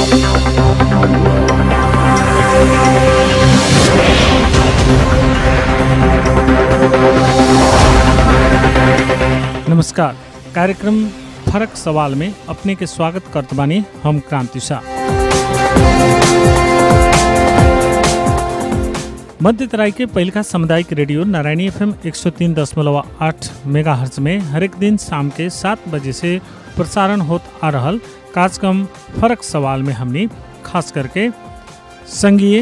नमस्कार कार्यक्रम फरक सवाल में अपने के स्वागत करत बानी हम क्रांति शाह मध्य तराई के पहिलका सामुदायिक रेडियो नारायणी एफएम एक सौ तीन दशमलव आठ मेगा हर्ज में हरेक दिन शाम के सात बजे से प्रसारण होत आ रहल कार्यक्रम फरक सवाल में हमने खास करके संघीय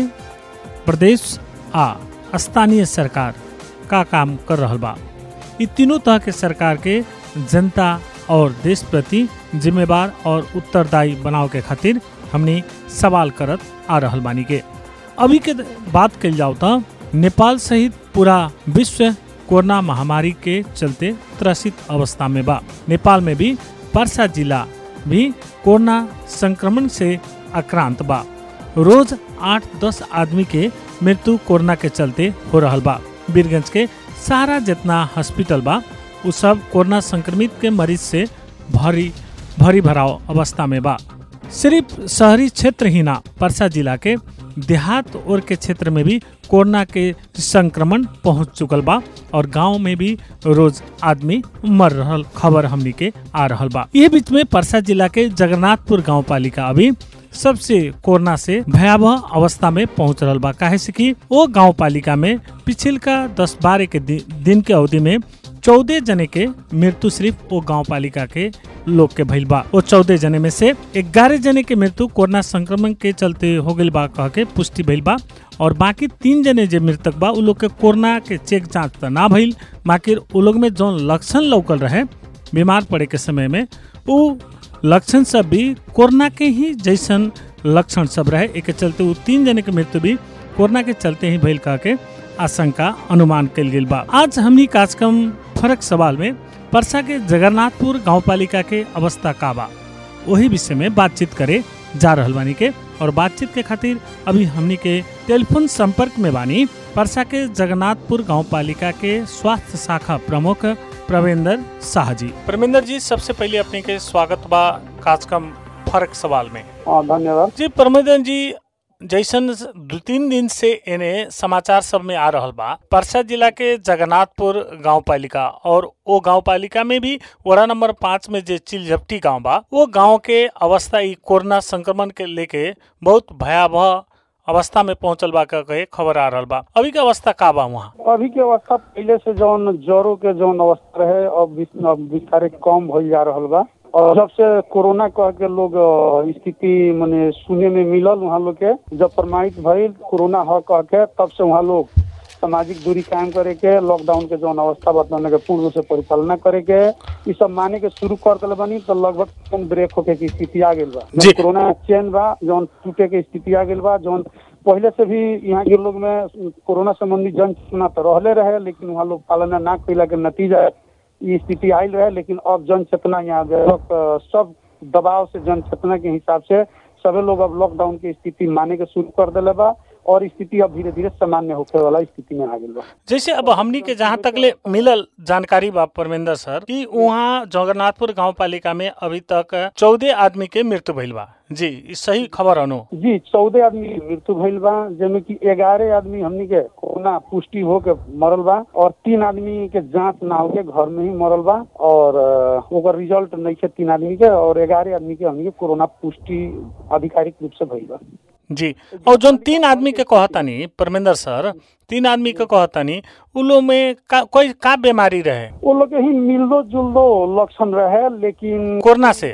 प्रदेश आ स्थानीय सरकार का काम कर रहल बा ई तीनों तरह के सरकार के जनता और देश प्रति जिम्मेवार और उत्तरदायी बनाव के खातिर हमने सवाल करत आ रहल बानी के अभी के बात कल जाओ तो नेपाल सहित पूरा विश्व कोरोना महामारी के चलते त्रसित अवस्था में बा नेपाल में भी पर्सा जिला भी कोरोना संक्रमण से आक्रांत बा रोज आठ दस आदमी के मृत्यु कोरोना के चलते हो रहल बा वीरगंज के सारा जितना हॉस्पिटल बा उ सब कोरोना संक्रमित के मरीज से भरी भरी भराव अवस्था में बा सिर्फ शहरी क्षेत्र ही ना परसा जिला के देहात और के क्षेत्र में भी कोरोना के संक्रमण पहुंच चुकल बा और गांव में भी रोज आदमी मर रहल खबर हमनी के आ रहल बा ये बीच में परसा जिला के जगन्नाथपुर गांव पालिका अभी सबसे कोरोना से भयावह अवस्था में पहुंच रहल बा काहे से कि वो गांव पालिका में पिछल का दस बारह के दि, दिन के अवधि में चौदह जने के मृत्यु सिर्फ वो गांव पालिका के लोग के भइल बा वो चौदह जने में से ग्यारह जने के मृत्यु कोरोना संक्रमण के चलते हो गइल बा कह के पुष्टि भइल बा और बाकी तीन जने जे मृतक बा उ लोग के कोरोना के चेक जांच त ना भइल बाकी उ लोग में जौन लक्षण लौकल रहे बीमार पड़े के समय में उ लक्षण सब भी कोरोना के ही जैसन लक्षण सब रहे एक चलते उ तीन जने के मृत्यु भी कोरोना के चलते ही भइल कह के आशंका अनुमान कल गेल बा आज हमनी कार्यक्रम फरक सवाल में परसा के जगन्नाथपुर गांव पालिका के अवस्था का बा वही विषय में बातचीत करे जा रहल बानी के और बातचीत के खातिर अभी हमनी के टेलीफोन संपर्क में बानी परसा के जगन्नाथपुर गांव पालिका के स्वास्थ्य शाखा प्रमुख प्रवेंद्र शाह जी प्रवेंद्र जी सबसे पहले अपने के स्वागत बा कार्यक्रम फरक सवाल में हाँ धन्यवाद जी प्रमोदन जी जैसन दू तीन दिन से एने समाचार सब में आ रहल बा परसा जिला के जगन्नाथपुर गांव पालिका और वो गांव पालिका में भी वार्ड नंबर पाँच में जे चिलझपटी गांव बा वो गांव के अवस्था ई कोरोना संक्रमण के लेके बहुत भयावह अवस्था में पहुंचल बा का कहे खबर आ रहल बा अभी के अवस्था का बा वहाँ अभी के अवस्था पहले से जौन ज्वरों के जौन अवस्था रहे अब बिस- अब विस्तारे कम भइल जा रहल बा और जब से कोरोना कह के लोग अ, स्थिति मने सुने में मिलल वहाँ लोग के जब प्रमाणित भइल कोरोना ह कह के तब से वहाँ लोग सामाजिक दूरी कायम करे के लॉकडाउन के जौन अवस्था बताने के पूर्ण रूप से परिचालना करे के ई सब माने के शुरू कर दिले बनी तो लगभग चेन ब्रेक होके की स्थिति आ गेल बा जी। जौन कोरोना चेन बा जौन टूटे के स्थिति आ गेल बा जौन पहले से भी यहाँ के लोग में कोरोना संबंधी जन चेतना तो रहले रहे लेकिन वहाँ लोग पालन ना कैला के नतीजा ई स्थिति आयल रहे लेकिन अब जन चेतना यहाँ व्यापक अ, सब दबाव से जन चेतना के हिसाब से सभी लोग अब लॉकडाउन की स्थिति माने के शुरू कर दिले बा और स्थिति अब धीरे धीरे सामान्य होखे वाला स्थिति में आ गेल बा जैसे अब हमनी के जहाँ तक ले मिलल जानकारी बा परमेंद्र सर कि वहाँ जगन्नाथपुर गांव पालिका में अभी तक चौदह आदमी के मृत्यु भइल बा जी ई सही खबर अनु जी चौदह आदमी के मृत्यु भइल बा जेमे कि ग्यारह आदमी हमनी के कोरोना पुष्टि हो के मरल बा और तीन आदमी के जांच ना होके घर में ही मरल बा और अ, ओकर रिजल्ट नहीं है तीन आदमी के और ग्यारह आदमी के हमनी के कोरोना पुष्टि आधिकारिक रूप से भइल बा जी और जोन तीन आदमी के कहतानी परमेंद्र सर तीन आदमी के कहतानी उ लोग में का, कोई का बीमारी रहे वो लोग के ही मिलदो जुलदो लक्षण रहे लेकिन कोरोना से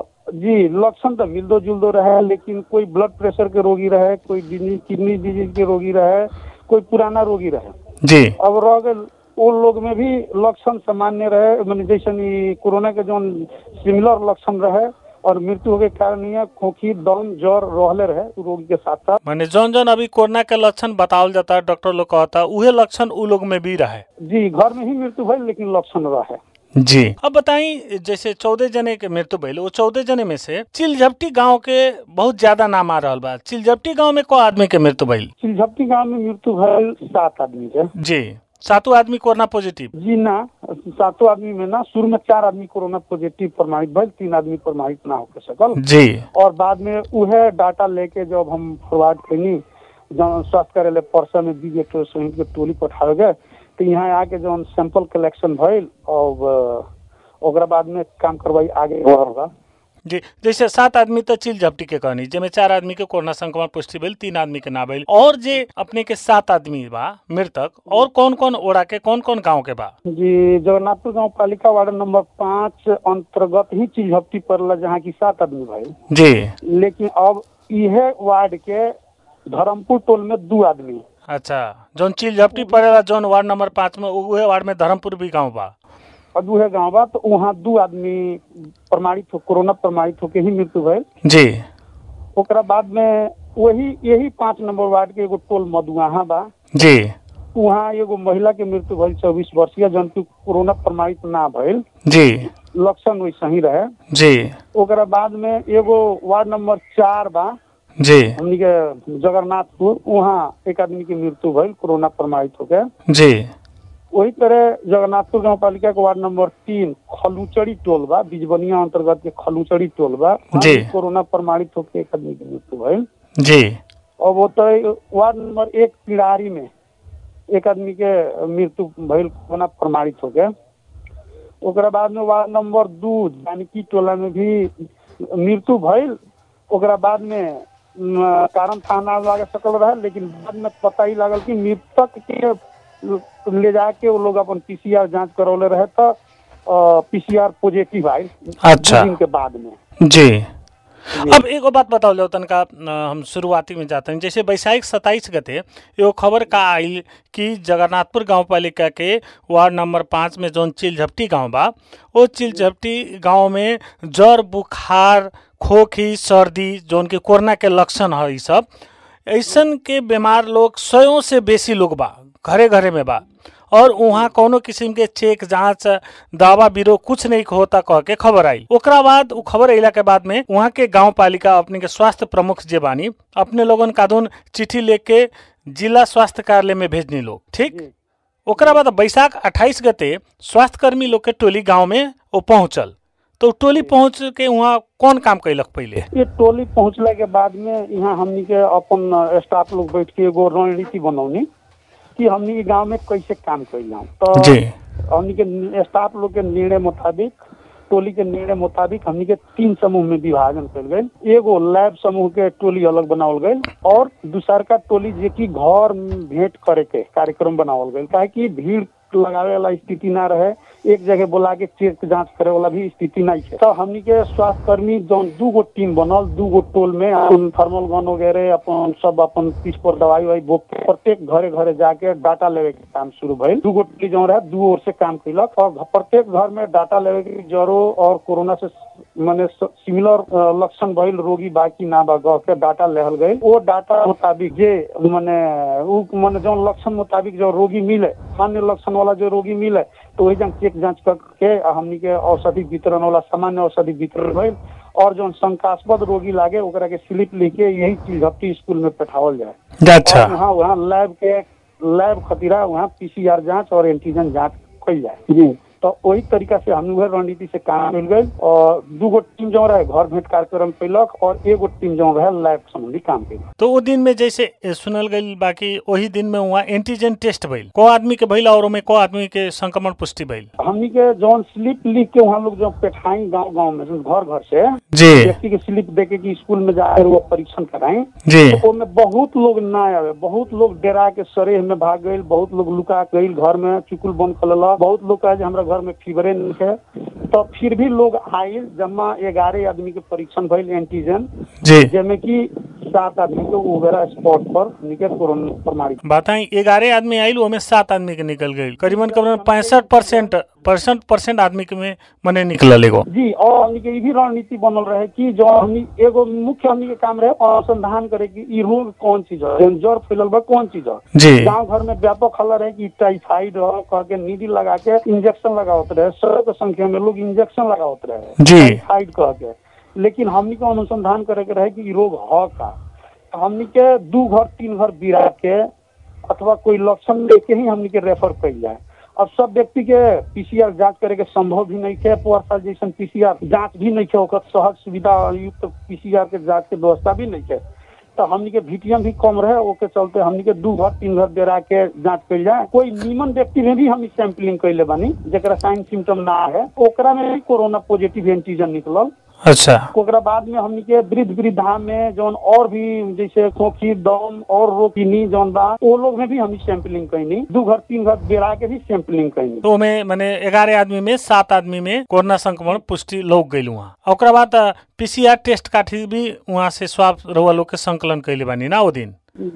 जी लक्षण तो मिलदो जुलदो रहे लेकिन कोई ब्लड प्रेशर के रोगी रहे कोई किडनी डिजीज के रोगी रहे कोई पुराना रोगी रहे जी अब रह गए उन लोग में भी लक्षण सामान्य रहे मैंने जैसे ई कोरोना के जो सिमिलर लक्षण रहे और मृत्यु के कारण ये खोखी दम ज्वर रहले रहे उ रोगी के साथ साथ माने जौन जौन अभी कोरोना के लक्षण बतावल जाता डॉक्टर लोग कहता उहे लक्षण उ लोग में भी रहे जी घर में ही मृत्यु भइल लेकिन लक्षण रहे जी अब बताई जैसे चौदह जने के मृत्यु भइल वो चौदह जने में से चिलझपटी गांव के बहुत ज्यादा नाम आ रहल बा चिलझपटी गांव में को आदमी के मृत्यु भइल सिलझपटी गांव में मृत्यु भइल सात आदमी के जी सातों आदमी कोरोना पॉजिटिव जी ना सातों आदमी में ना शुरू में चार आदमी कोरोना पॉजिटिव प्रमाणित भइल तीन आदमी प्रमाणित ना होके सकल जी और बाद में उहे डाटा लेके जब हम फॉरवर्ड कैनी जौन स्वास्थ्य कार्यालय परसा में बीजे के संयुक्त के टोली पठावे गए तो यहाँ आके जौन सैंपल कलेक्शन भइल और अ, ओकरा बाद में काम करवाई आगे बढ़ल बा जी जैसे सात आदमी तो चिल झपटी के कहनी जेमे चार आदमी के कोरोना संक्रमण पुष्टि भेल तीन आदमी के ना भेल और जे अपने के सात आदमी बा मृतक और कौन कौन ओड़ा के कौन कौन गांव के बा जी जगन्नाथपुर गांव पालिका वार्ड नंबर पाँच अंतर्गत ही चीज हफ्ती पड़ला जहाँ की सात आदमी भइल जी लेकिन अब इहे वार्ड के धर्मपुर टोल में दू आदमी अच्छा जौन चिल झपटी पड़ेला जौन वार्ड नंबर पाँच में उहे वार्ड में धर्मपुर भी गांव बा और उहे गाँव बा तो वहाँ दू आदमी प्रमाणित हो कोरोना प्रमाणित होके ही मृत्यु भइल जी ओकरा बाद में वही यही पाँच नंबर वार्ड के एगो टोल मधुआहा बा जी वहाँ एगो महिला के मृत्यु भइल चौबीस वर्षीय जौन की कोरोना प्रमाणित ना भइल जी लक्षण वैसे ही रहे जी ओकरा बाद में एगो वार्ड नंबर चार बा जी हमनी के जगन्नाथपुर वहाँ एक आदमी की मृत्यु भइल कोरोना प्रमाणित होके जी वही तरह जगन्नाथपुर गांव पालिका के वार्ड नंबर तीन खलूचड़ी टोल बा बिजबनिया अंतर्गत के खलूचड़ी टोल बा वहाँ जी। भी कोरोना प्रमाणित होके एक आदमी की मृत्यु भइल जी और वो तो वार्ड नंबर एक पिड़ारी में एक आदमी के मृत्यु भइल कोरोना प्रमाणित हो गया ओकरा बाद में वार्ड नंबर दू जानकी टोला में भी मृत्यु भइल ओकरा बाद में न, कारण थाना लागे सकल रहे लेकिन बाद में पता ही लागल कि मृतक के ले जाके वो लोग अपन पीसीआर जांच करौले रहे तो पीसीआर पॉजिटिव आयल अच्छा। दू दिन के बाद में जी अब एगो बात बताओ लो तनका अ, हम शुरुआती में जाते हैं जैसे वैशाख सत्ताईस गते एगो खबर का आई कि जगन्नाथपुर गांव पालिका के वार्ड नंबर पाँच में जौन चिलझपटी गांव बा वो चिलझपटी गांव में जर बुखार खोखी सर्दी जौन के कोरोना के लक्षण है ई सब ऐसन के बीमार लोग सौ से बेसी लोग बा घरे घरे में बा और वहाँ कोनो किस्म के चेक जांच दावा बीरो कुछ नहीं होता कह के खबर आई ओकरा बाद उ खबर अला के बाद में वहाँ के गांव पालिका अपने के स्वास्थ्य प्रमुख जे बानी अपने लोगन कादून चिट्ठी लेके जिला स्वास्थ्य कार्यालय में भेजनी लोग ठीक जी। ओकरा बाद बैसाख 28 गते स्वास्थ्य कर्मी लोग के टोली गांव में वो पहुंचल तो टोली पहुंच के वहाँ कौन काम कैलक पहले ये टोली पहुंचला के बाद में यहाँ हमनी के अपन स्टाफ लोग बैठ के एगो रणनीति बनौनी कि हमनी के गांव में कैसे काम कैल जाऊँ तो जी हमनी के स्टाफ लोग के निर्णय मुताबिक टोली के निर्णय मुताबिक हमनी के तीन समूह में विभाजन कल गए एगो लैब समूह के टोली अलग बनावल गए और दूसर का टोली जे की घर में भेंट करे के कार्यक्रम बनावल गए काहे कि भीड़ लगावे वाला स्थिति ना रहे एक जगह बोला के चेक जांच करे वाला भी स्थिति नहीं है तो हमनी के स्वास्थ्य कर्मी जौन दू गो टीम बनल दू गो टोल में अपन थर्मल गन वगैरह अपन सब अपन पीछ पर दवाई ववाई बोक के प्रत्येक घरे घरे जाके डाटा लेवे के काम शुरू भइल दू गो टीम जो रहे दू ओर से काम कैलक और घ- प्रत्येक घर में डाटा लेवे के जरो और कोरोना से माने सिमिलर लक्षण भइल रोगी बाकी ना बा गह के डाटा लेहल गई वो डाटा मुताबिक जे माने उ माने जो लक्षण मुताबिक जो रोगी मिले सामान्य लक्षण वाला जो रोगी मिले तो वही जन चेक जांच करके आ हमनी के औषधि वितरण वाला सामान्य औषधि वितरण भइल और जो शंकास्पद रोगी लागे ओकरा के स्लिप लेके यही चीज हफ्ती स्कूल में पठावल जाए अच्छा और वहाँ वहाँ लैब के लैब खतीरा वहाँ पीसीआर जांच और एंटीजन जांच कई जाए जी तो वही तरीका से हम लोग रणनीति से काम मिल गई और दू गो टीम जो रहे घर भेंट कार्यक्रम कैलक और एगो टीम जो रहे लैब संबंधी काम कैलक तो वो दिन में जैसे ए, सुनल गई बाकी वही दिन में वहाँ एंटीजन टेस्ट भइल को आदमी के भइल और में को आदमी के संक्रमण पुष्टि भइल हमनी के जौन स्लिप लिख के वहाँ लोग जो पेठाई गांव गांव में घर घर से जी व्यक्ति के स्लिप दे के कि स्कूल में जाए वो परीक्षण कराएं जी तो ओमे बहुत लोग ना आवे बहुत लोग डेरा के सरेह में भाग गईल बहुत लोग लुका गईल घर में चुकुल बंद कर लेलक बहुत लोग कहे जे हमरा घर में फीवरे नहीं है तो फिर भी लोग आयल जमा ग्यारह आदमी के परीक्षण भइल एंटीजन जी जेमे कि सात आदमी के वगैरह स्पॉट पर निकल कोरोना प्रमाणित बताई ग्यारह आदमी आयल ओमे सात आदमी के निकल गई करीबन करीबन पैंसठ परसेंट पैंसठ परसेंट आदमी के में मने निकलल एगो जी और हमनी के ई भी रणनीति बनल रहे कि जो हमनी एगो मुख्य हमनी के काम रहे अनुसंधान करे कि ई रोग कौन चीज है जौन जड़ फैलल बा कौन चीज है जी गांव घर में व्यापक हल्ला रहे कि टाइफाइड रह कह के नीडी लगा के इंजेक्शन लगावत रहे सौ के संख्या में लोग इंजेक्शन लगावत रहे जी। टाइफाइड कह के लेकिन हमनी के अनुसंधान करे के रहे कि ई रोग ह का हमनी के दू घर तीन घर बिरा के अथवा कोई लक्षण लेके ही हमनी के रेफर कइल जाए अब सब व्यक्ति के पीसीआर जांच करे के संभव भी नहीं है वर्षा जैसन पीसीआर जांच भी नहीं है ओकर सहज सुविधा युक्त पीसीआर के जांच के व्यवस्था भी नहीं है तो हमनी के वीटीएम भी कम रहे ओके चलते हमनी के दू घर तीन घर बेरा के जांच कइल जाए कोई नीमन व्यक्ति में भी हम सैंपलिंग कैले बानी जेकरा साइन सिम्टम ना है ओकरा में भी कोरोना पॉजिटिव एंटीजन निकलल अच्छा ओकरा बाद में हमनी के वृद्ध वृद्धा में जौन और भी जैसे खोखी दम और रोकिनी जौन बा वो लोग में भी हमनी सैंपलिंग कैनी दू घर तीन घर बेरा के भी सैंपलिंग कैनी तो में माने ग्यारह आदमी में सात आदमी में कोरोना संक्रमण पुष्टि लोग गई वहाँ ओकरा बाद पीसीआर टेस्ट काठी भी वहाँ से स्वाब रउआ लोग के संकलन कैले बानी ना वो दिन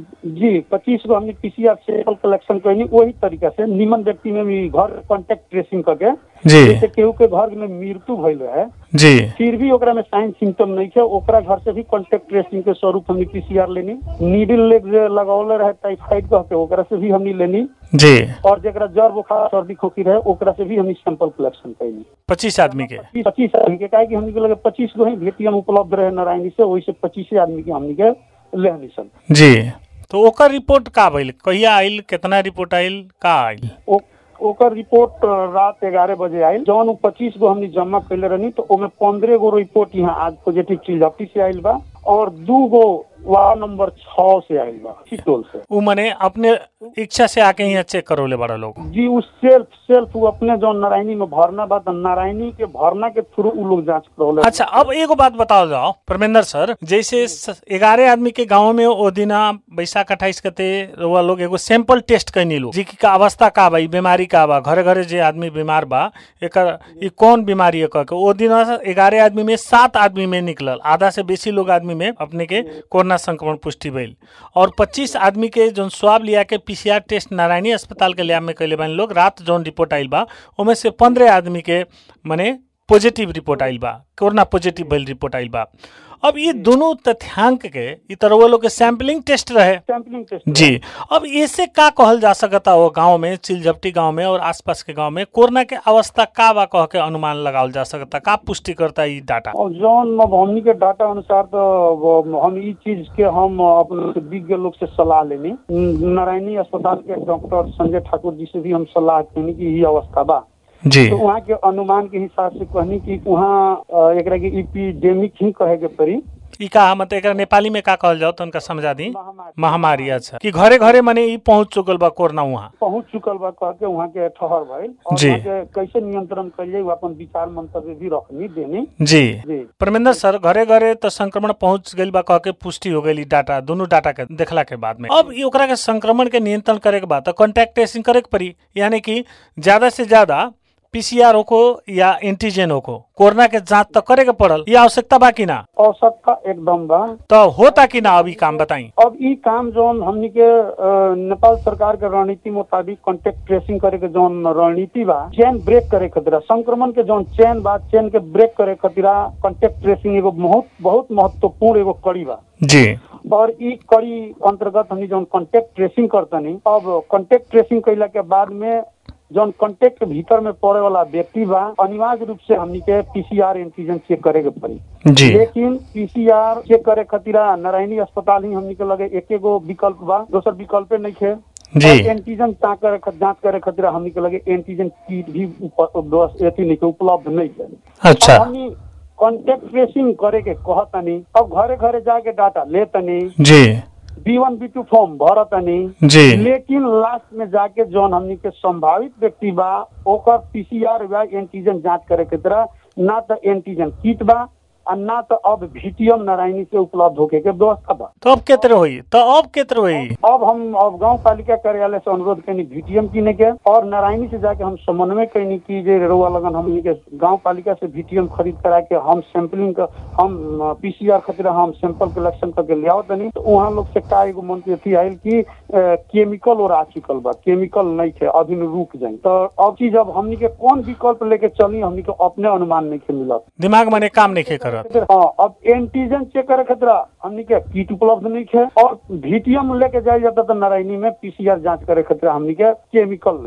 जी पच्चीस गो हमने पीसीआर सैंपल कलेक्शन कैनी वही तरीका से निमन व्यक्ति में भी घर कॉन्टेक्ट ट्रेसिंग करके जी जैसे केहू के घर में मृत्यु भइल है जी फिर भी ओकरा में साइन सिम्टम नहीं है ओकरा घर से भी कॉन्टेक्ट ट्रेसिंग के स्वरूप हमने पीसीआर लेनी नीडल लेग जे लगौले रहे टाइफाइड कह के ओकरा से भी हमने लेनी जी और जरा जर बुखार सर्दी खोखी रहे ओकरा से भी हमने सैंपल कलेक्शन कैली पच्चीस आदमी के पच्चीस आदमी के काहे कि हमने के लगे पच्चीस गो ही भेटियम उपलब्ध रहे नारायणी से वैसे पच्चीस आदमी के हमने के लेहनी सन जी तो ओकर रिपोर्ट का भइल कहिया आइल कितना रिपोर्ट आइल का आइल ओ- ओकर रिपोर्ट अ, रात ग्यारह बजे आयल जौन उ पच्चीस गो हमने जमा कैले रहनी तो ओमे पंद्रह गो रिपोर्ट यहाँ आज पॉजिटिव चिल्जपटी से आयल बा और दू गो वार्ड नंबर छह से आयल बा चिटोल से उ मने अपने इच्छा से आके यहाँ चेक करौले बड़ा लोग जी उस सेल्फ सेल्फ वो अपने जो नारायणी में भरना बा तो नारायणी के भरना के थ्रू उ लोग जांच करौले अच्छा अब एगो बात बताओ जाओ परमेंद्र सर जैसे ग्यारह आदमी के गांव में ओ दिना बैसाख अट्ठाईस कते रउआ लोग एगो सैंपल टेस्ट कैनी लो जी का अवस्था का बा ई बीमारी का बा घरे घरे जे आदमी बीमार बा एकर ई कौन बीमारी है कह के ओ दिना ग्यारह आदमी में सात आदमी में निकलल आधा से बेसी लोग आदमी में अपने के कोरोना संक्रमण पुष्टि भइल और पच्चीस आदमी के जौन स्वाब लिया के पीसीआर टेस्ट नारायणी अस्पताल के लैब में कैले बानी लोग रात जौन रिपोर्ट आइल बा ओमे से पंद्रह आदमी के मने पॉजिटिव रिपोर्ट आइल बा कोरोना पॉजिटिव भइल रिपोर्ट आइल बा अब ये दोनों तथ्यांक के ई तरह लोग के सैंपलिंग टेस्ट रहे सैंपलिंग टेस्ट जी अब ऐसे का कहल जा सकता वो गांव में चिलझपटी गांव में और आसपास के गांव में कोरोना के अवस्था का बा कह के अनुमान लगावल जा सकता का पुष्टि करता ई डाटा और जौन अब हमनी के डाटा अनुसार तो वो हम ई चीज के हम अपने से विज्ञ लोग से सलाह लेनी नारायणी अस्पताल के डॉक्टर संजय ठाकुर जी से भी हम सलाह लेनी कि ये अवस्था बा जी तो वहाँ के अनुमान के हिसाब से कहनी कि वहाँ अ, एकरा के इपिडेमिक ही कहे के पड़ी ई का मतलब एकरा नेपाली में का कहल जाओ तो उनका समझा दी महामारी महामारी अच्छा कि घरे घरे मने ई पहुंच चुकल बा कोरोना वहाँ पहुंच चुकल बा कह के वहाँ के ठहर भइल और जी। वहाँ के कैसे नियंत्रण करिए अपन विचार मंतव्य भी रखनी देनी जी जी परमेंद्र सर घरे घरे तो संक्रमण पहुंच गई बा कह के पुष्टि हो गई डाटा दोनों डाटा के देखला के बाद में अब ई ओकरा के संक्रमण के नियंत्रण करे के बाद तो कॉन्टैक्ट ट्रेसिंग करे के पड़ी यानी कि ज्यादा से ज्यादा पीसीआर हो को या एंटीजन हो को कोरोना के जांच तो करे के पड़ल ये आवश्यकता बा कि ना आवश्यकता एकदम बा तो होता कि ना अभी काम बताई अब ई काम जौन हमनी के अ, नेपाल सरकार के रणनीति मुताबिक कॉन्टेक्ट ट्रेसिंग करे के जौन रणनीति बा चेन ब्रेक करे खातिर संक्रमण के जौन चेन बा चेन के ब्रेक करे खातिर कॉन्टेक्ट ट्रेसिंग एगो बहुत बहुत महत्वपूर्ण एगो कड़ी बा जी और ई कड़ी अंतर्गत हमनी जौन कॉन्टेक्ट ट्रेसिंग करतनी अब कॉन्टेक्ट ट्रेसिंग कैला के बाद में जौन कॉन्टेक्ट के भीतर में पड़े वाला व्यक्ति बा अनिवार्य रूप से हमनी के पीसीआर एंटीजन चेक करे के पड़ी जी लेकिन पीसीआर चेक करे खातिर नारायणी अस्पताल ही हमनी के लगे एक गो विकल्प बा दोसर विकल्प नहीं है जी एंटीजन जांच करे ख- जांच करे खातिर हमनी के लगे एंटीजन किट भी उप- व्यवस्था- अथी नहीं है उपलब्ध नहीं है अच्छा अब हमनी कॉन्टेक्ट ट्रेसिंग करे के कहतनी अब घरे घरे जाके डाटा लेतनी जी B one B two form भरतनी जी लेकिन लास्ट में जाके जौन हमनी के संभावित व्यक्ति बा ओकर पीसीआर या एंटीजन जांच करे के तरह ना तो एंटीजन किट बा आ ना तो अब भीटीएम नारायणी से उपलब्ध होके के व्यवस्था बा तो अब केतर होई तो अब केतर होई अब हम अब गांव पालिका कार्यालय से अनुरोध कैनी भीटीएम किने के और नारायणी से जाके हम समन्वय कैनी की जे रउआ लगन हमनी के गांव पालिका से भीटीएम खरीद करा के हम सैंपलिंग का हम पीसीआर खातिर हम सैंपल कलेक्शन करके ले आओ तनी तो वहाँ लोग से का एगो मन के अथी आयल कि केमिकल और आ चुकल बा केमिकल नहीं थे अभी न रुक जाए तो अब चीज अब हमनी के कौन विकल्प लेके चली हमनी के अपने अनुमान नहीं के मिलत दिमाग मने काम नहीं करत हाँ अब एंटीजन चेक करे खातिर हमनी के किट उपलब्ध नहीं है और भीटीएम लेके जाए जाता तो नारायणी में पीसीआर जांच करे खातिर हमनी के केमिकल नहीं तो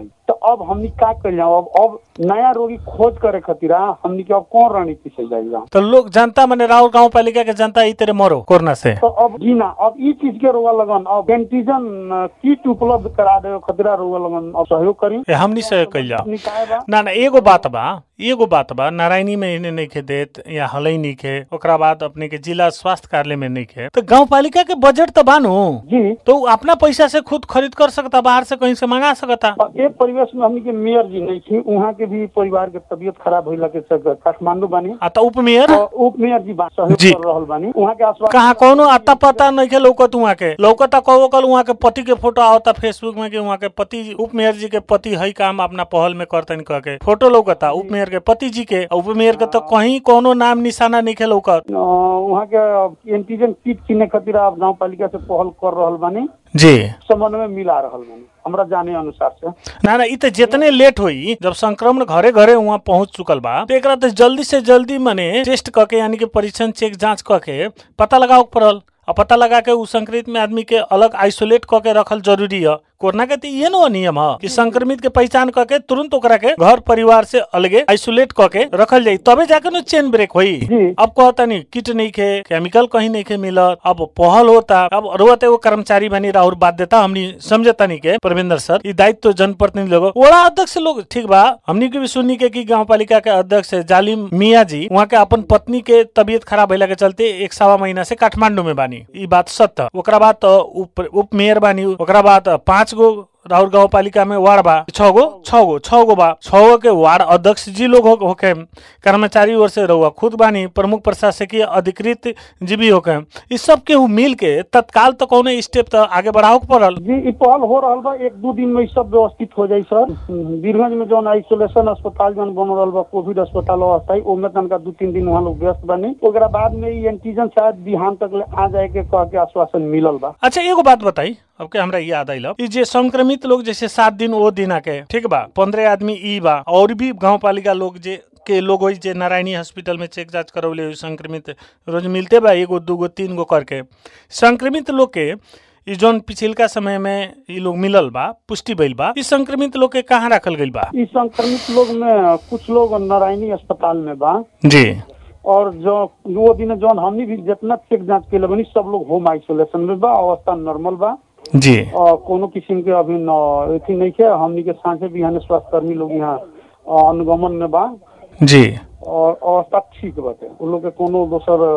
अब हमनी का कर जाओ अब अब नया रोगी खोज करे खातिर आ, हमनी के अब कौन रणनीति से जाएगा तो लोग जनता मने राउर गांव पालिका के जनता ई तेरे मरो कोरोना से तो अब जी ना अब ई चीज के रोगा लगन अब एंटीजन किट उपलब्ध करा दे खतरा रोगा लगन अब सहयोग करी ए, हमनी से कइल जाओ हमनी काहे बा ना ना एगो बात बा एगो बात बा नारायणी में इन्हें नहीं खे देत या हलई नहीं खे ओकरा बाद अपने के जिला स्वास्थ्य कार्यालय में नहीं खे तो गांव पालिका के बजट तो बानू जी तो उ अपना पैसा से खुद खरीद कर सकता बाहर से कहीं से मंगा सकता और एक परिवेश में हमनी के मेयर जी नहीं थी वहाँ के भी परिवार के तबियत खराब होला के चलते काठमांडू बानी आ तो उप मेयर और उप मेयर जी बा- सहयोग जी। कर रहल बानी वहाँ के आसपास कहाँ कौनो अता पता नहीं के लौकत वहाँ के लौकता कहो कल वहाँ के पति के फोटो आवता फेसबुक में कि वहाँ के पति उप मेयर जी के पति हई काम अपना पहल में करतन कह के फोटो लौकता उप मेयर के पति जी के उप मेयर के तो कहीं कोनो नाम निशाना नहीं के लौकत अ, वहाँ के एंटीजन किट किने खातिर आप गाँव पालिका से पहल कर रहल बानी जी समन्वय मिला रहल बानी हमरा जाने अनुसार से ना ना इ त जितने लेट होई जब संक्रमण घरे घरे वहाँ पहुंच चुकल बा तो एकरा तो जल्दी से जल्दी मने टेस्ट करके यानी कि परीक्षण चेक जांच करके पता लगाओ के पड़ल और पता लगा के उ संक्रमित में आदमी के अलग आइसोलेट करके रखल जरूरी है कोरोना के तो ये नो नियम है कि संक्रमित के पहचान करके तुरंत ओकरा के घर परिवार से अलगे आइसोलेट करके रखल जाई तबे जाके नो चेन ब्रेक होई जी। अब कहता नहीं किट नहीं खे केमिकल कहीं नहीं खे मिलत अब पहल होता अब रोते वो कर्मचारी बनी राहुल बाध्यता हमनी समझता नहीं के परविंदर सर ई दायित्व तो जनप्रतिनिधि लोग वड़ा अध्यक्ष लोग ठीक बा हमनी के भी सुनी के कि गांव पालिका के अध्यक्ष जालिम मिया जी वहाँ के अपन पत्नी के तबियत खराब भइला के चलते एक सवा महीना से काठमांडू में बानी ई बात सत्य ओकरा बाद तो उप उप मेयर बानी ओकरा बाद पांच गो राहुल गांव पालिका में वार्ड बा छह गो छह गो छह गो बा छह गो के वार्ड अध्यक्ष जी लोग हो- होके कर्मचारी ओर से रहुआ खुद बानी प्रमुख प्रशासकीय अधिकृत जी भी होके इस सब के उ मिल के तत्काल तो कौनो स्टेप तो आगे बढ़ाओ के पड़ल जी ई पहल हो रहल बा एक दू दिन में ई सब व्यवस्थित हो जाई सर बीरगंज में जौन आइसोलेशन अस्पताल जौन बन रहल बा कोविड अस्पताल अस्थायी ओमे तनका दू तीन दिन वहाँ लोग व्यस्त बानी ओकरा बाद में ई एंटीजन शायद बिहान तक ले आ जाए के कह के आश्वासन मिलल बा अच्छा एगो बात बताई अब के हमरा याद आइल ई जे संक्रमित लोग जैसे सात दिन वो दिन आके ठीक बा पंद्रह आदमी ई बा और भी गांव पालिका लोग जे के लोग होई जे नारायणी हॉस्पिटल में चेक जांच करौले होई संक्रमित रोज मिलते बा एगो दूगो तीन गो करके संक्रमित लोग के ई जौन पिछिलका समय में ई लोग मिलल बा पुष्टि भइल बा ई संक्रमित लोग के कहाँ रखल गइल बा ई संक्रमित लोग में कुछ लोग नारायणी अस्पताल में बा जी और जो वो दिन जौन हमनी भी जितना चेक जांच के बनी सब लोग होम आइसोलेशन में बा अवस्था नॉर्मल बा जी और कोनो किस्म के अभी न अथी नहीं है हमनी के सांझे बिहान स्वास्थ्य कर्मी लोग यहाँ अ, अनुगमन में बा जी और अवस्था ठीक बाटे उन लोग के कोनो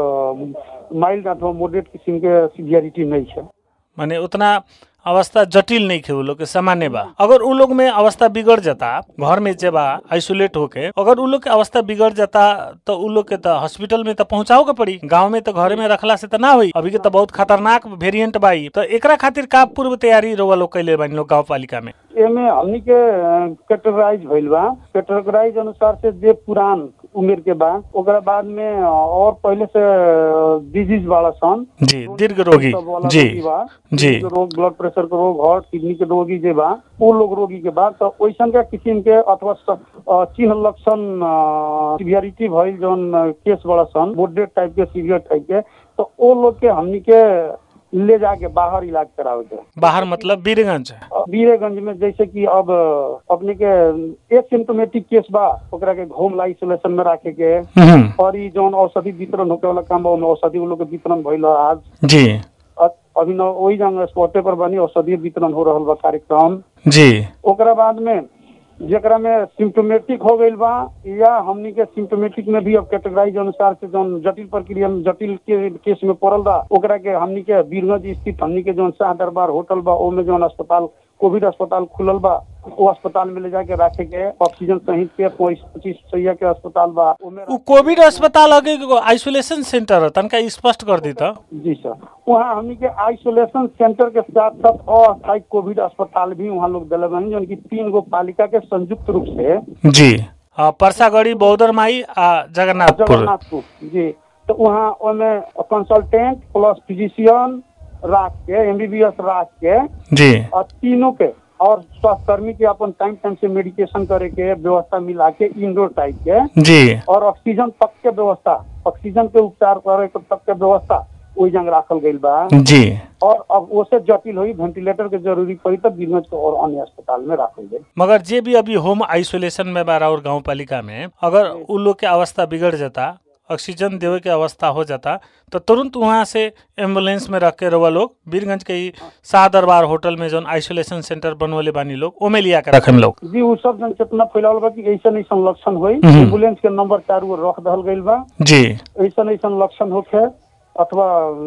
दोसर माइल्ड अथवा मॉडरेट किस्म के सिवियरिटी नहीं है माने उतना अवस्था जटिल नहीं खे उ लोग के सामान्य बा अगर उ लोग में अवस्था बिगड़ जाता घर में जे बा आइसोलेट होके अगर उ लोग के अवस्था बिगड़ जाता तो उ लोग के तो हॉस्पिटल में तो पहुंचाओ के पड़ी गांव में तो घरे में रखला से तो ना होई अभी के तो बहुत खतरनाक वेरिएंट बाई तो एकरा खातिर का पूर्व तैयारी रोवा लोग कैले बानी लोग गांव पालिका में एमे हमनी के कैटेगराइज भइल बा कैटेगराइज अनुसार से जे पुरान उम्र के बा ओकरा बाद में अ, और पहले से डिजीज वाला सन जी दीर्घ रोगी सब वाला जी रोगी बा जी किडनी के रोग ब्लड प्रेशर के रोग हार्ट किडनी के रोगी जे बा वो लोग रोगी के बा तो वैसन का किस्म के अथवा स- अ, चिन्ह लक्षण सिवियरिटी भइल जौन अ, केस बड़ा सन मोडरेट टाइप के सीवियर टाइप के तो वो लोग के हमनी के ले जाके बाहर इलाज करावे के बाहर मतलब बीरगंज अ, वीरेगंज में जैसे कि अब अ, अपने के एक सिम्टोमेटिक केस बा ओकरा के होम आइसोलेशन में रखे के हम्म, और ई जौन औषधि वितरण होके वाला काम बा ओमे औषधि वो लोग के वितरण भइल ह आज जी अ- अभी न वही जंग स्पॉटे पर बनी औषधि वितरण हो रहल बा कार्यक्रम जी ओकरा बाद में जेकरा में सिम्टोमेटिक हो गईल बा या हमनी के सिम्टोमेटिक में भी अब कैटेगराइज अनुसार से जौन जटिल प्रक्रिया में जटिल के केस में पड़ल बा ओकरा के हमनी के बीरगंज स्थित हमनी के जौन शाह दरबार होटल बा ओमे जौन अस्पताल कोविड अस्पताल खुलल बा वो अस्पताल में ले जाके रखे के ऑक्सीजन सहित के पच्चीस सैया के अस्पताल बा ओमे उ कोविड अस्पताल अगे आइसोलेशन सेंटर है तनका स्पष्ट कर दी तो जी सर वहाँ हमनी के आइसोलेशन सेंटर के साथ साथ अस्थायी कोविड अस्पताल भी वहाँ लोग दिले बनी जौन की तीन गो पालिका के संयुक्त रूप से जी हाँ परसागढ़ी बौद्धर माई आ जगन्नाथपुर जगन्नाथपुर जी तो वहाँ ओमे कंसल्टेंट प्लस फिजिशियन राख के एमबीबीएस राख के जी और तीनों के और स्वास्थ्य कर्मी के अपन टाइम टाइम से मेडिकेशन करे के व्यवस्था मिला के इंडोर टाइप के जी और ऑक्सीजन तक के व्यवस्था ऑक्सीजन के उपचार करे के तक के व्यवस्था ओहि जंग राखल गईल बा जी और अब ओसे जटिल हुई वेंटिलेटर के जरूरी पड़ी तो बीरगंज के और अन्य अस्पताल में राखल गई मगर जे भी अभी होम आइसोलेशन में बा और गांव पालिका में अगर उ लोग के अवस्था बिगड़ जाता ऑक्सीजन देवे के अवस्था हो जाता तो तुरंत वहाँ से एम्बुलेंस में रख के रहुआ लोग बीरगंज के ही शाह दरबार होटल में जौन आइसोलेशन सेंटर बनवले बानी लोग ओमे लिया के रखे लोग जी उ सब जन चेतना फैलावल बा कि ऐसा ऐसा लक्षण हुई हम्म। एम्बुलेंस के नंबर चारू ओर रख दहल गईल बा जी ऐसा ऐसा लक्षण होखे अथवा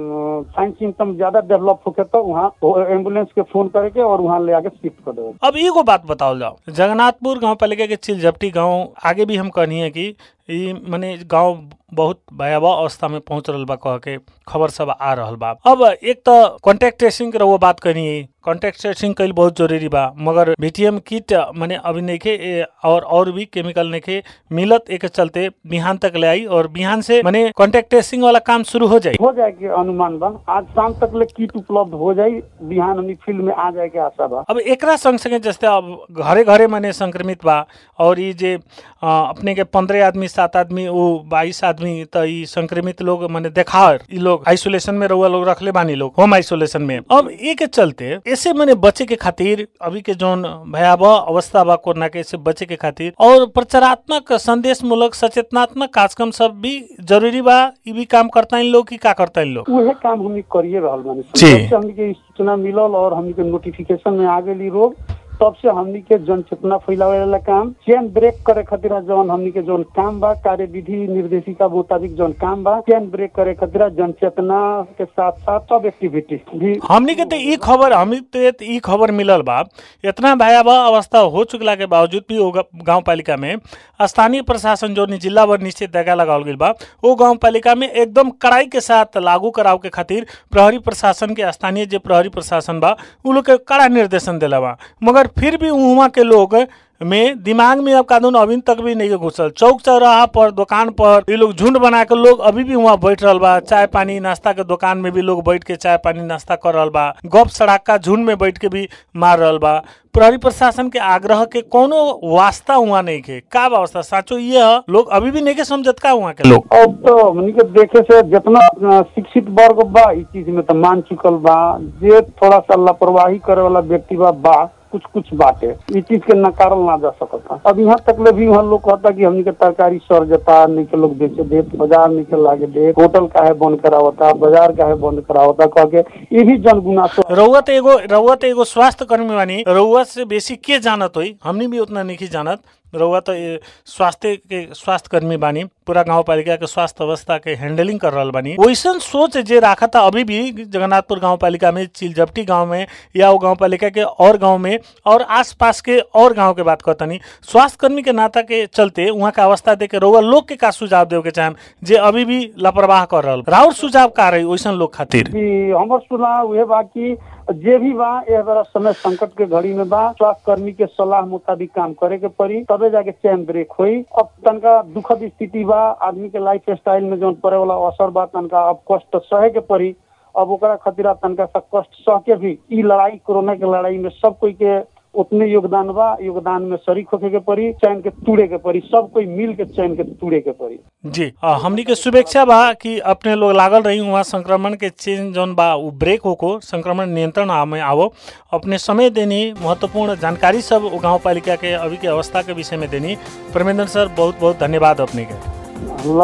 साइन सिम्टम ज्यादा डेवलप होखे तो वहाँ एम्बुलेंस के फोन करके और वहाँ ले आके शिफ्ट कर देवे अब एगो बात बताओ जाओ जगन्नाथपुर गांव पालिका के चिलझपटी गांव आगे भी हम कहनी है कि ई मने गांव बहुत भयावह अवस्था में पहुंच रहल बा कह के खबर सब आ रहल बा अब एक तो कॉन्टेक्ट ट्रेसिंग के रहुआ बात करनी है कॉन्टेक्ट ट्रेसिंग कईल बहुत जरूरी बा मगर बीटीएम किट मने अभी नइखे ए, और और भी केमिकल नइखे मिलत एक चलते बिहान तक ले आई और बिहान से मने कॉन्टेक्ट ट्रेसिंग वाला काम शुरू हो जाए हो जाए के अनुमान बा आज शाम तक ले किट उपलब्ध हो जाई बिहान हमनी फील्ड में आ जाए के आशा बा अब एकरा संग संगे जैसे अब घरे घरे मने संक्रमित बा और ई जे अ, अपने के पंद्रह आदमी सात आदमी वो बाईस आदमी त ई संक्रमित लोग मने देखा ई लोग आइसोलेशन में रहुआ लोग रखले बानी लोग होम आइसोलेशन में अब ए के चलते ऐसे मने बचे के खातिर अभी के जौन भयावह अवस्था बा कोरोना के से बचे के खातिर और प्रचारात्मक संदेश मूलक सचेतनात्मक कार्यक्रम सब भी जरूरी बा ई भी काम करता इन लोग की का करता इन लोग उहे काम हमनी करिए रहल बानी जी। जब से हमनी के ई सूचना मिलल और हमनी के नोटिफिकेशन में आ गेली रोग तब से हमनी के जन चेतना फैलावे वाला काम चेन ब्रेक करे खातिर जौन हमनी के जौन काम बा कार्य विधि निर्देशिका मुताबिक जौन काम बा चेन ब्रेक करे खातिर जन चेतना के साथ साथ सब एक्टिविटी भी हमनी के तो ई खबर हमनी के तो ई खबर मिलल बा इतना भयावह अवस्था हो चुकला के बावजूद भी वो गांव पालिका में स्थानीय प्रशासन जो जिला वर निश्चित दगा लगावल गईल बा वो गांव पालिका में एकदम कड़ाई के साथ लागू कराव के खातिर प्रहरी प्रशासन के स्थानीय जे प्रहरी प्रशासन बा उ लोग के कड़ा निर्देशन दिला बा मगर फिर भी वहाँ के लोग में दिमाग में अब कानून अभी तक भी नहीं घुसल चौक चौराहा पर दुकान पर ये लोग झुंड बना के लोग अभी भी वहाँ बैठ रहल बा चाय पानी नाश्ता के दुकान में भी लोग बैठ के चाय पानी नाश्ता कर रहल बा गप सड़ाका झुंड में बैठ के भी मार रहल बा प्रहरी प्रशासन के आग्रह के कोनो वास्ता हुआ नहीं के का व्यवस्था साचो ये ह लोग अभी भी नहीं के समझत का वहाँ के लोग अब तो हमनी के देखे से जितना अ, शिक्षित वर्ग बा इस चीज में तो मान चुकल बा जे थोड़ा सा लापरवाही करे वाला व्यक्ति बा बा कुछ कुछ बाटे इस चीज के नकारल ना जा सकता अब यहाँ तक ले भी वहाँ लोग कहता कि हमनी के तरकारी सर जाता नहीं के लोग बेचे दे बाजार नहीं के लागे दे होटल काहे बंद करावता बाजार काहे बंद करावता कह के ये भी जनगुनासो रउआ तो एगो रउआ तो एगो स्वास्थ्य कर्मी बानी रउआ से बेसी के जानत होई हमनी भी उतना नहीं जानत रउआ तो ए, स्वास्थ्य के स्वास्थ्य कर्मी बानी पूरा गांव पालिका के स्वास्थ्य अवस्था के हैंडलिंग कर रहल बानी वैसन सोच जे राखा था अभी भी जगन्नाथपुर गांव पालिका में चिलजपटी गांव में या वो गांव पालिका के और गांव में और आसपास के और गांव के बात करतनी स्वास्थ्य कर्मी के नाता के चलते वहाँ का अवस्था देख के रउआ लोग के का सुझाव देवे के चाहम जे अभी भी लापरवाह कर रहल राउर सुझाव का रही वैसन लोग खातिर कि हमर सुनाव उहे बा कि जे भी बा एह बड़ा समय संकट के घड़ी में बा स्वास्थ्य कर्मी के सलाह मुताबिक काम करे के पड़ी तबे जाके चैन ब्रेक होई अब तनका दुखद स्थिति बा आदमी के लाइफ स्टाइल में जौन पड़े वाला असर बा तनका अब कष्ट सहे के पड़ी अब ओकरा खातिर अब तनका सा कष्ट सह के भी ई लड़ाई कोरोना के लड़ाई में सब कोई के उतने योगदान बा योगदान में शरीक होके के पड़ी चैन के तूड़े के पड़ी सब कोई मिल के चैन के तूड़े के पड़ी जी आ, हमनी के शुभेच्छा बा कि अपने लोग लागल रही वहाँ संक्रमण के चेन जौन बा उ ब्रेक होको संक्रमण नियंत्रण आ- में आवो अपने समय देनी महत्वपूर्ण जानकारी सब उ गांव पालिका के अभी के अवस्था के विषय में देनी परमेंद्र सर बहुत बहुत धन्यवाद अपने के अल्लाह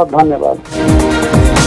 धन्यवाद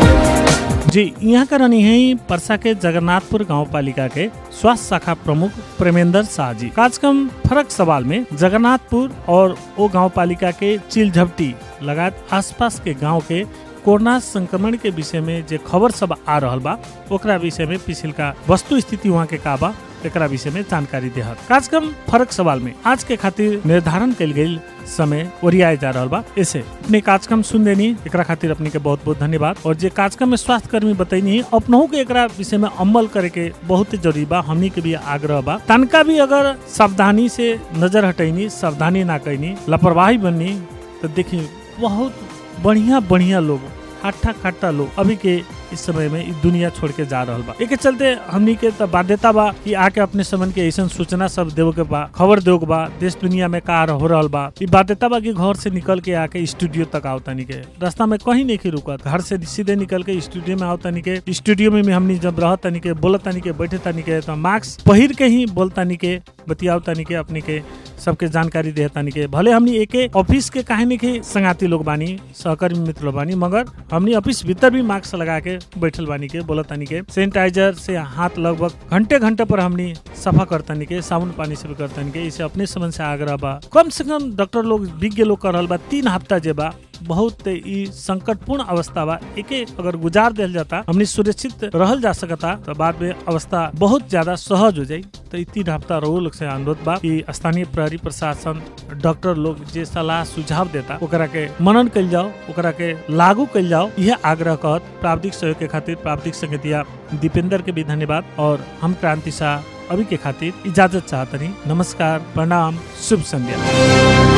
जी यहाँ का रहनी है परसा के जगन्नाथपुर गांव पालिका के स्वास्थ्य शाखा प्रमुख प्रेमेंद्र शाह जी कार्यक्रम फरक सवाल में जगन्नाथपुर और ओ गांव पालिका के चिलझपटी लगात आसपास के गांव के कोरोना संक्रमण के विषय में जे खबर सब आ रहल बा ओकरा विषय में पिछिलका वस्तु स्थिति वहाँ के का बा एकरा विषय में जानकारी देहत कार्यक्रम फरक सवाल में आज के खातिर निर्धारण कल गई समय ओरियाए जा रहल बा ऐसे अपने कार्यक्रम सुन देनी एकरा खातिर अपने के बहुत बहुत धन्यवाद और जे कार्यक्रम में स्वास्थ्य कर्मी बतैनी अपनहु के एकरा विषय में अमल करे के बहुत जरूरी बा हमनी के भी आग्रह बा तनका भी अगर सावधानी से नजर हटैनी सावधानी ना कैनी लापरवाही बननी तो देखी बहुत बढ़िया बढ़िया लोग हट्ठा खट्टा लोग अभी के इस समय में इ दुनिया छोड़ के जा रहल बा एके चलते हमनी के त बाध्यता बा कि आके अपने समन के ऐसा सूचना सब देव के बा खबर देव के बा देश दुनिया में का हो रहल बा इ बाध्यता बा कि घर से निकल के आके स्टूडियो तक आओ तनी के रास्ता में कहीं नहीं रुकत घर से सीधे निकल के स्टूडियो में आओ तनी के स्टूडियो में भी हमनी जब रह तनी के बोल तनी के बैठे तनी के तो मास्क पहिर के ही बोल तनी के बतियाओ तनी के अपनी के सबके जानकारी दे तनी के भले हमनी एके ऑफिस के कहानी के संगाती लोग बानी सहकर्मी मित्र लोग बानी मगर हमनी ऑफिस भीतर भी मास्क लगा के बैठल बानी के बोलत तनी के सैनिटाइजर से हाथ लगभग घंटे घंटे पर हमनी सफा करतनी के साबुन पानी से भी करतनी के इसे अपने समझ से आग्रह बा कम से कम डॉक्टर लोग विज्ञ लोग कर रहल बा तीन हफ्ता जे बा बहुत ई संकटपूर्ण अवस्था बा एके अगर गुजार दिल जाता हमनी सुरक्षित रहल जा सकता तो बाद में अवस्था बहुत ज्यादा सहज हो जाई तो ई तीन हफ्ता रहो लोग से अनुरोध बा कि स्थानीय प्रहरी प्रशासन डॉक्टर लोग जे सलाह सुझाव देता ओकरा के मनन कल जाओ ओकरा के लागू कल जाओ यह आग्रह कहत प्राविधिक सहयोग के खातिर प्राविधिक संगतिया दीपेंद्र के भी धन्यवाद और हम क्रांति शाह अभी के खातिर इजाजत चाहतनी नमस्कार प्रणाम शुभ संध्या